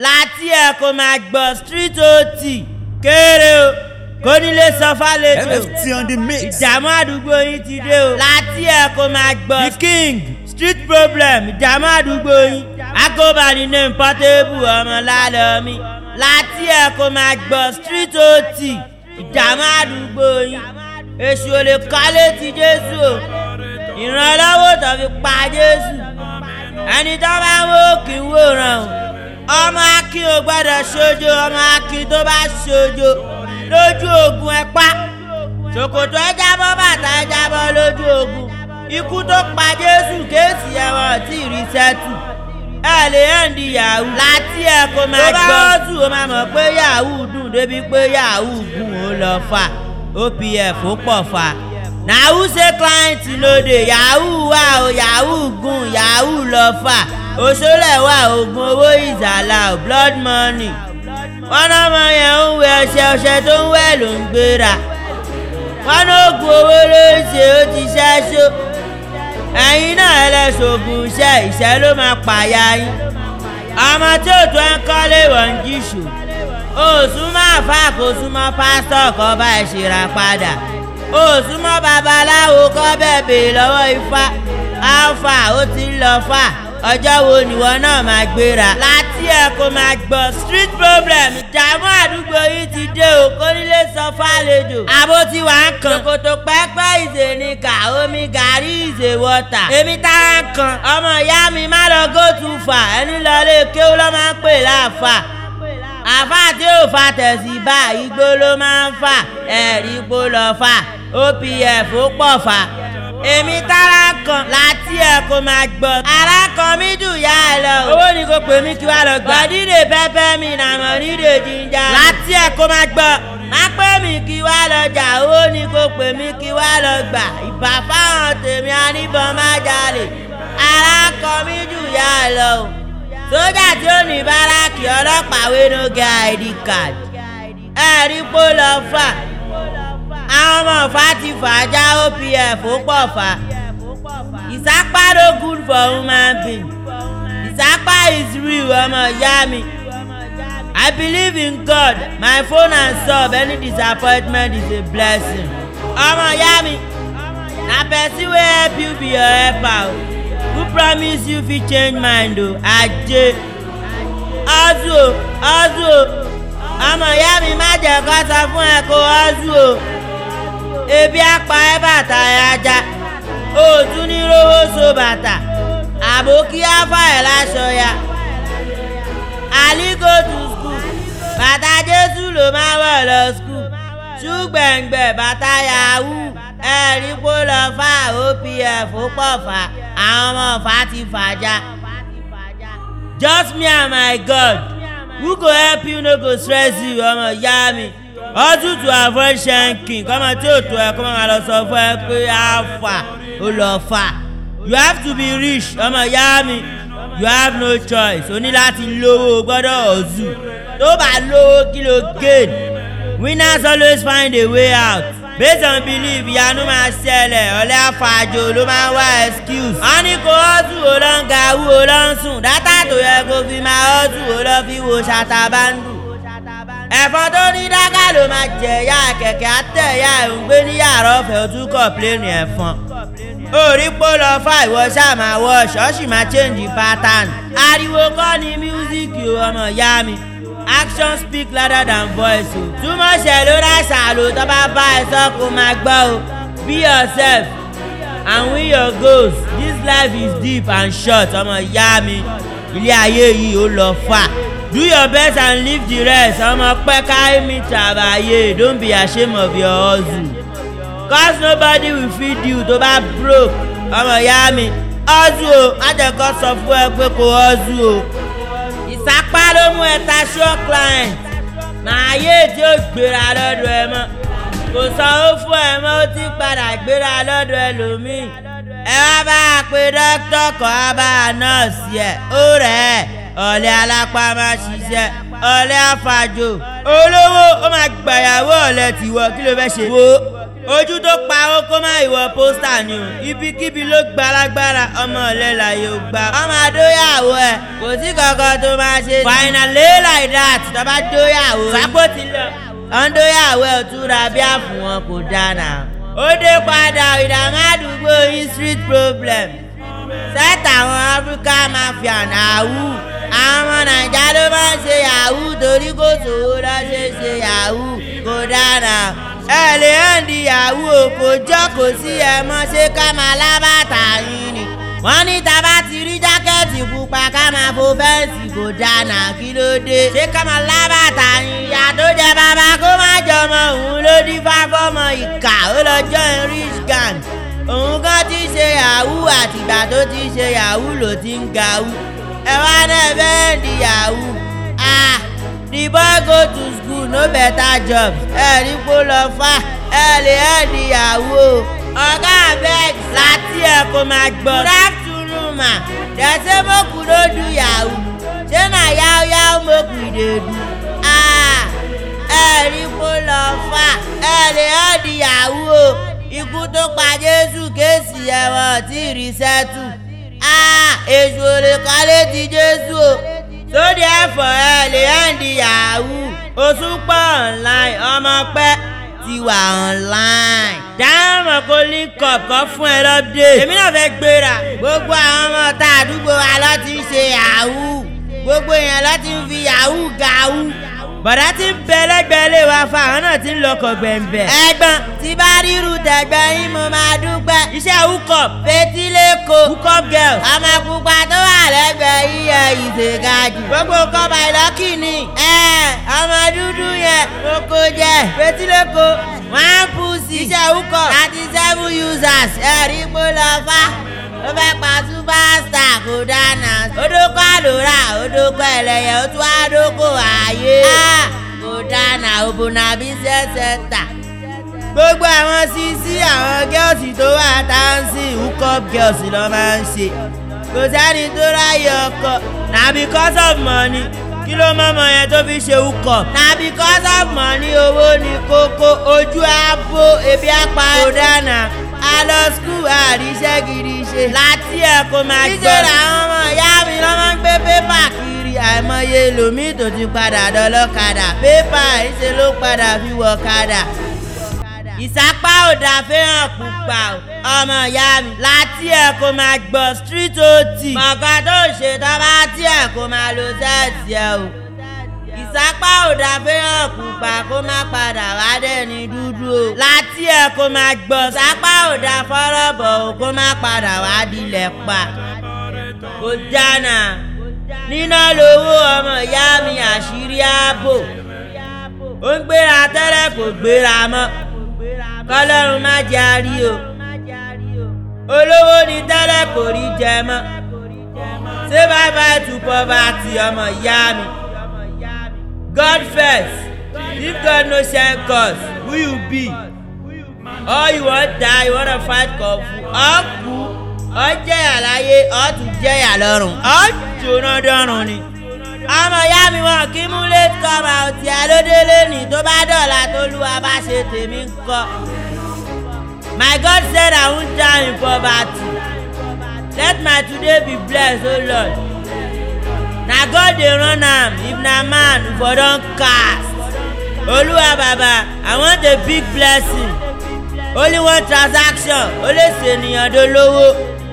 láti ẹ̀ kò máa gbọ́ street ot kéré o kò nílé sọ fálejò MFT on the mix. ìdààmú àdúgbò yín ti dé o láti ẹ̀ kò máa gbọ́ the king street problem ìdààmú àdúgbò yín akóbani name portable ọmọ lálọ́mí láti ẹ̀ kò máa gbọ́ street ot ìdààmú àdúgbò yín èṣù ò lè kọ́lé ti jésù o ìrànlọ́wọ́ tó fi pa jésù ẹni tó bá ń wó kì í wòran o ọmọ akin ò gbọ́dọ̀ ṣojo ọmọ akin tó bá ṣojo lójú ogun ẹ pa ṣòkòtò ẹ jábọ́ bàtà ẹ jábọ́ lójú ogun ikú tó pa jésù kéèsì ẹ̀wọ̀n tí ì rí sẹ́tù ẹ lè hàndí yahoo láti ẹ kó máa gbọ́ tó bá rọ́ọ̀tù ó máa mọ̀ pé yahoo dùn débi pé yahoo gùn ó lọ fà opf ó pọ̀ fà na who say client no dey yahoo wà o yahoo gùn yahoo lọ fà òṣòlẹ̀ wà oògùn owó ìzàlà o blood money wọn náà mọ yẹn ń wẹ ọṣẹ ọṣẹ tó ń wẹ ló ń gbéra wọn náà oògùn owó ló ń ṣe ó ti ṣẹ́ṣó ẹ̀yin náà ẹlẹ́sọ̀gùn iṣẹ́ ìṣẹ́ ló máa pààyà yín ọmọ tí ò tó ń kọ́lé wọ́n ń jíṣò òsùn máa fà kó súnmọ́ pásítọ̀ kọ́ bá ẹ̀ ṣèrà padà òsùnmọ́ babaláwo kọ́ bẹ́ẹ̀ bèè lọ́wọ́ ifá alfa ó ti ń lọ fà ọjọ́ wo nìwọ náà máa gbéra. láti ẹ̀ kó máa gbọ́ street problem ìdààmú àdúgbò yìí ti dé o kó nílé sọ fàlejò. àbó tí wà á kan. ṣòkòtò pẹ́pẹ́ ìzè ni kà omi gàrí ìzè wọ́tà. èmi tá a kan ọmọ ìyá mi má lọ go too far ẹni lọ lé kéwú lọ́ máa ń pè láàfà àfà tí ò fa tẹ̀sí bá igbó ló máa ń fà ẹ̀rí ipò lọ fà opf ó pọ̀ fà èmi tára kan láti ẹ̀ kó máa gbọ́ ara kan mi dùn yá ẹ lọ. owó ni kò pè mí kí wàá lọ gbà. bọ̀dídè pẹ́pẹ́ mi nàmọ̀ nídè jíjà. láti ẹ̀ kó máa gbọ́ má pè mí kí wàá lọ jà owó ni kò pè mí kí wàá lọ gbà. ìbá fáwọn tèmi aníbọn má jalè ara kan mi dùn yá ẹ lọ sójà tí ó ní báràkì ọlọ́pàá wé no get id card ẹ̀rí pó lọ fà àwọn ọmọ ọ̀fà ti fà á já opf ó pọ̀ fà ìsápá no good for human being ìsápá is real ọmọ ìyá mi i believe in god my phone and sub any disappointment is a blessing ọmọ ìyá mi na person wey help you be your helper o who promise you fit change mind o ajé ọdún o ọdún o ọmọ ìyá mi má jẹ́ kó sọ fún ẹ kó ọdún o ebi apá ẹ bàtà ẹ ajá òòtún ní rówó so bàtà àbókí áfà ẹ láṣọ ya ali go to school bàtà jésù ló máa wọ̀ lọ school ṣùgbẹ̀ngbẹ̀ bàtà yahoo ẹ̀rí kó lọ fà opf ó pọ̀ fà àwọn ọmọ ọ̀fà ti fàjà. just me and my god who go help you no go stress you ọmọ ìyá mi ọdún to avoid shanking kọ́mọ tí ò tó ẹ kó máa lọ sọ fún ẹ pé á fà ó lọ fà you have to be rich ọmọ ìyá mi you have no choice o ní láti lówó gbọ́dọ̀ ọ̀zù tó bá lówó kí ló gain winners always find a way out based on belief ìyanu máa ṣẹlẹ̀ ọ̀lẹ́ àfàjò ló máa ń wá excuse. wọ́n ní kó ọ́sù ó lọ ń ga wú ó lọ ń sùn dátà tó yẹ kó fi máa ọ́sù ó lọ fi wo ṣàtàbándù. ẹ̀fọn tó ní dáká ló máa jẹ ya kẹ̀kẹ́ àtẹ̀yà ẹ̀ ń gbé ní yàrá ọ̀fẹ́ ó tún kọ̀pléènì ẹ̀fọn. orí pó lọ fà ìwọ ṣáà máa wọ ṣọ́ọ̀ṣì máa change pattern. ariwo kọ́ ni mísíkì ọmọ ìyá mi action speak louder than voice o. túmọ̀ ṣẹ̀ ló rà ṣàlò tó bá bá ẹ sọ kó máa gbọ́ o. be yourself and win your goals this life is deep and short ọmọ ìyá mi ilé ayé yìí ó lọ fà. do your best and leave the rest ọmọ pẹ́ kárí mi tàbáyé don't be ashamed of your hustle. cause nobody will feed you tó bá broke ọmọ ìyá mi hustle o má jẹ́ kó sọ fún ẹ pé kó hustle o ìsapá ló mú ẹ ta show client màá yé tí ó gbéra lọ́dọ̀ ẹ mọ́ kò sanwó fún ẹ mọ́ ó ti padà gbéra lọ́dọ̀ ẹ lòmíì ẹ wá bá a pé dókítà kan á bá a nọ́ọ̀sì ẹ̀ ó rẹ̀ ẹ́ ọ̀lẹ́ alápá máa ṣiṣẹ́ ọ̀lẹ́ àfàjò olówó ó máa gbàyàwó ọ̀lẹ́ tìwọ́ kí ló fẹ́ ṣe wo ojú tó pa ó kó má ìwọ pósítà ni o ibikíbi ló gba lágbára ọmọ ọ̀lẹ́ láyé ó gbà. ọmọ adóyàwó ẹ kò sí kankan tó máa ṣe. finally like that tọ́ba dóyàwó. sápò ti lọ. ọ̀ndóyàwó ẹ̀ túra bí àfún wọn kò dáná. ó dé padà ìdààmú àdúgbò yín street problem. sẹ́tà àwọn áfíríkà mafia nàáwù. àwọn ọmọ nàìjà ló máa ń ṣe yahoo torí kò sówó lọ́ ṣe ṣe yahoo kò dáná ẹ lè hàn di yahoo o kò jọ kò sí ẹ mọ́ ṣé ká máa lábàtà yín ni. wọ́n ní tá bá ti rí jákẹ́ẹ̀tì pupa ká máa fo fẹ́ǹsì kò dáná kí ló dé. ṣé ká máa lábàtà yín ìyá tó jẹ bàbá kó má jọmọ òun ló dín fáfọ́mọ ìkà ó lọ join rich gang. òun kan ti ṣe yahoo àtìgbà tó ti ṣe yahoo ló ti ń gawú. ẹ wá náà bẹ́ẹ̀ di yahoo. ah the boy go to school no better job ẹ ní kó lọ fà ẹ lè ẹ níyàwó ọ̀gá abeg láti ẹ kó máa gbọ́. good afternoon ma dem say make we no do yahoo ṣé na yahoo yahoo make we dey do. ah ẹ ní kó lọ fà ẹ lè ẹ níyàwó ikú tó pa jésù kéèsì ẹ̀wọ̀n tí ì rí sẹ́tù. ah èṣù òrè kọ́lé ti jésù o sóde ẹ̀fọ́ ẹ lè hàndí yahoo òṣùpọ̀ online ọmọ pẹ́ ti wà online. dáhùn kó link up kọ́ fún ẹ lọ́dẹ̀. èmi náà fẹ́ gbéra. gbogbo àwọn ọmọ tá àdúgbò wa lọ ti ń ṣe yahoo gbogbo èèyàn lọ ti ń fi yahoo gahoo. bọ̀dá tí ń bẹ lẹ́gbẹ̀ẹ́ lè wá fa àwọn náà ti ń lọkọ̀ gbẹ̀ǹbẹ̀. ẹ̀gbọ́n tí bá ríru tẹ̀gbẹ́ yín mo máa dúpẹ́. iṣẹ́ hookup fetíléko hookup girl. ọmọ pupa tó wà lẹ́gbẹ̀ẹ́ yíyẹ ìṣègájì. gbogbo kọ́ba ìlọ́kì ni. ẹ ọmọ dúdú yẹn mo kó jẹ. fetíléko one pussy. iṣẹ́ hookup thirty seven users. ẹ̀rí pé lọ fá ó fẹ́ pa superstar kò dáná. odoko àlòrà odoko ẹlẹ́yẹ ó tún àdókò ààyè. kò dáná òbònà business center. gbogbo àwọn sisi àwọn gẹ́ọ̀sì tó wà táǹsì hookup girls ló máa ń ṣe. kò sẹ́ni tó ráyè ọkọ na because of money kí ló mọ́mọ́ yẹn tó fi ṣe hookup. na because of money owó ni kókó ojú àbò ebi apá kò dáná a lọ skul àríṣẹ́ gidi ṣe. láti ẹ̀ kó máa gbọ́. níṣẹ́ làwọn ọmọ ìyá mi lọ́ máa ń gbé pépà kiri àìmọye lòmíì tó ti padà dọ́lọ́kadà pépà ìṣe ló padà fi wọ̀ kadà. ìsápá ò dà fẹ́ràn pupa o ọmọ ìyá mi láti ẹ̀ kó máa gbọ́ street ot. mọ̀ọ́ká tó ṣe tọ́ba tí ẹ̀ kó máa lo sẹ́ẹ̀tì ẹ̀ o ìsápá ò dá fẹ́ràn pupa kó má padà wá dẹ́ni dúdú o. láti ẹ̀ kó máa gbọ́ sápá ò dá fọ́rọ̀ bọ̀ o kó má padà wá dilẹ̀ pa. kò jánà níná lówó ọmọ ìyá mi àṣírí ààbò. ó ń gbéra tẹ́lẹ̀ kò gbéra mọ́. kọ́lọ́run má jẹ́ àrí o. olówó ni tẹ́lẹ̀ kò rí jẹ mọ́. ṣé bye bye to poverty ọmọ ìyá mi. God first. If God no send cause, who you be? Or you wan die, you wanna fight kung fu. Ọ kú, ọ jẹ̀yà láyé, ọ tún jẹ̀yà lọ́rùn. Ọ jóná dọ́rùn ni. Ọmọ ìyá mi wọn kí mú late come out tí a ló délé ní tó bá dọ̀la tó lúwa bá ṣe tèmi ń kọ́. My God said I won't die in poverty. Let my today be blessed, O oh Lord. na god dey run am if na man for don cast olúwa bàbá i want a big blessing only one transaction ó lè ṣènìyàn dolówó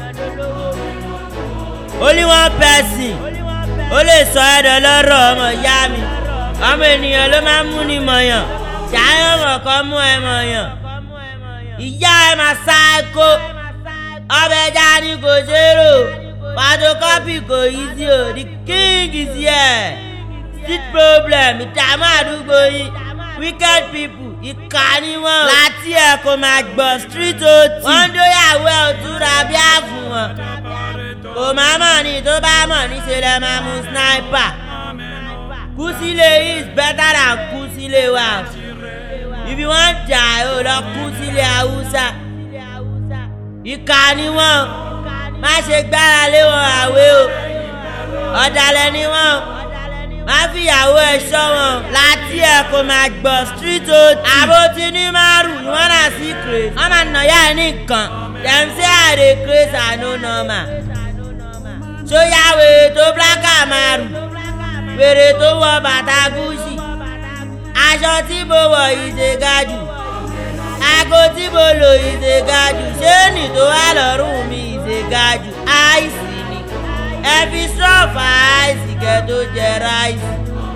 only one person ó lè sọ ẹ̀dọ̀ lọ́rọ̀ ọmọ ìyá mi ọmọ ènìyàn ló máa ń mú ni mọ̀yàn ṣáyọ̀ mọ̀kọ́ mú ẹ mọ̀yàn ìyá ẹ máa sá ẹ kó ọbẹ̀ ẹja ni kò ṣeré o photocopy kò yí sí o the king is here street problem ìdààmú àdúgbò yìí wicked people ìkà ni wọn. láti ẹ̀ kò máa gbọ́ street ot. wọ́n ń dóyàwó ẹ̀ òtúra bí àfún wọn. kò má mọ̀ ní tó bá mọ̀ níṣẹ́ lẹ́ máa mú sniper. kú sílé is better than kú sílé wa. if you wan die o lọ kú sílé haúsá. ìkà ni wọn má ṣe gbára lé wọn àwé o ọ̀dàlẹ̀ ni wọn má fìyàwó ẹ̀ ṣọ́ wọn láti ẹ̀ ẹ̀ kó máa gbọ́ street ot. àbó ti ní márùn you wanna see craze. wọ́n máa nà yá ẹ̀ ní nǹkan. dem say i dey craze i no normal. sóyá wèrè tó blákà márùn. wèrè tó wọ bàtà gúúsì. aṣọ tí mo wọ̀ yìí ṣe ga jù. aago tí mo lò yìí ṣe ga jù. ṣéènì tó wà lọ́rùn mi yìí ṣe ga jù. àìsí ni ẹ fi sọ́ọ̀fà àìsí kẹ́ tó jẹ ráìsì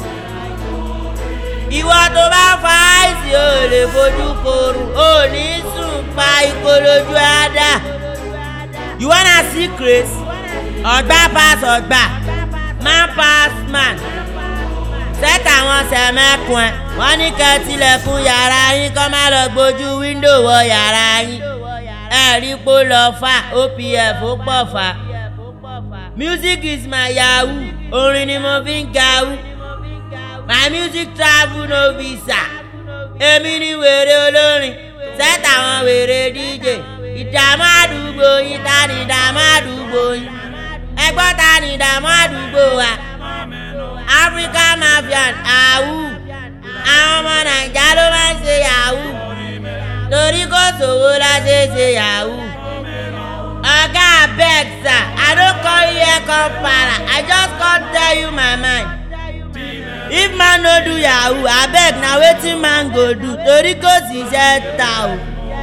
ìwọ tó bá fa àìsí ò lè fojú korun ò ní sùn pa ikó lójú àdá. you wanna see craze ọgbà pass ọgbà man pass man set àwọn sẹ̀mẹ́kùn ẹ̀ wọ́n ní kẹ́ tilẹ̀kùn yàrá yín kọ́ má lọ gbójú wíńdò wọ yàrá yín ẹ̀rí pó lọ fà opf ó pọ̀ fà music is my yahoo orin ni mo fi ń gawú my music travel no visa èmi ni wèrè olórin set àwọn wèrè dj ìdààmú àdúgbò yín ta ni ìdààmú àdúgbò yín ẹgbọ́n ta ni ìdààmú àdúgbò wa africa mafian awu àwọn ọmọ naija ló máa ń ṣe yahoo torí kò sówó la ṣe ṣe yahoo oga abeg sir i no come here come para i just come tell you my mind if man no do yahoo abeg na wetin man go do torí kò sí iṣẹ́ ta o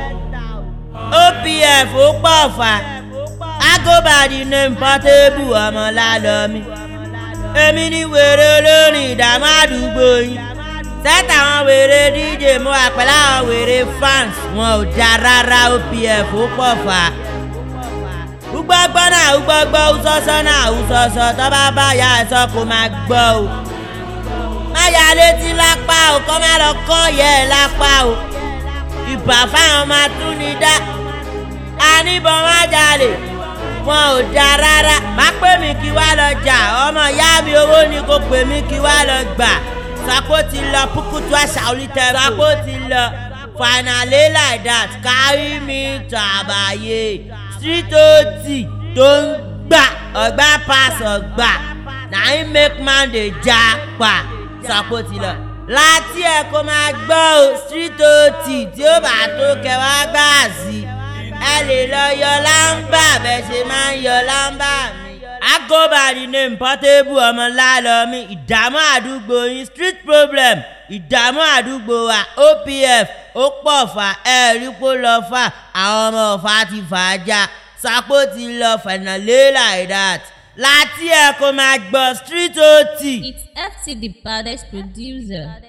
opf ó pọ̀ fà agobadi name portable ọmọ lálọ́mí èmi ni wèrè olórin ìdààmú àdúgbò yín sẹ́tà àwọn wèrè dj mú àpẹẹrẹ àwọn wèrè fans wọn ò já rárá opf ó pọ̀ fà ugbọgbọ náà ugbọgbọ usọsọ náà usọsọ tọ́ba bá ya ẹ̀sọ́ kó máa gbọ́ o má ya létí lápá o kọ́ má lọ kọ́ yẹ ẹ̀ lápá o ìbà fáwọn máa tún ní dá àníbọn má jalè wọn ò da rárá má pè mí kí wá lọ jà ọmọ ìyá mi owó ni kò pè mí kí wá lọ gbà sako ti lọ pukutu àṣà olùtẹ̀ sako ti lọ finally like that carry me to àbáyé street ot tó ń gbà ọgbà pass ọgbà na him make man dey já pa sako ti lọ láti ẹ kó máa gbọ́ o street ot tí ó bá tó kẹwàá gbà sí ẹ lè lọ yọ lámbà bẹ́ẹ̀ ṣe máa ń yọ lámbà mi. agobadi name portable ọmọ lálọ́mí ìdààmú àdúgbò yín street problem ìdààmú àdúgbò wa opf ó pọ̀ fà ẹ̀rí kó lọ fà àwọn ọmọ ọ̀fà ti fà á já sápó ti lọ fẹ̀nàlé like that láti ẹ̀ kó máa gbọ́ street ot. It's FT the baddest producer.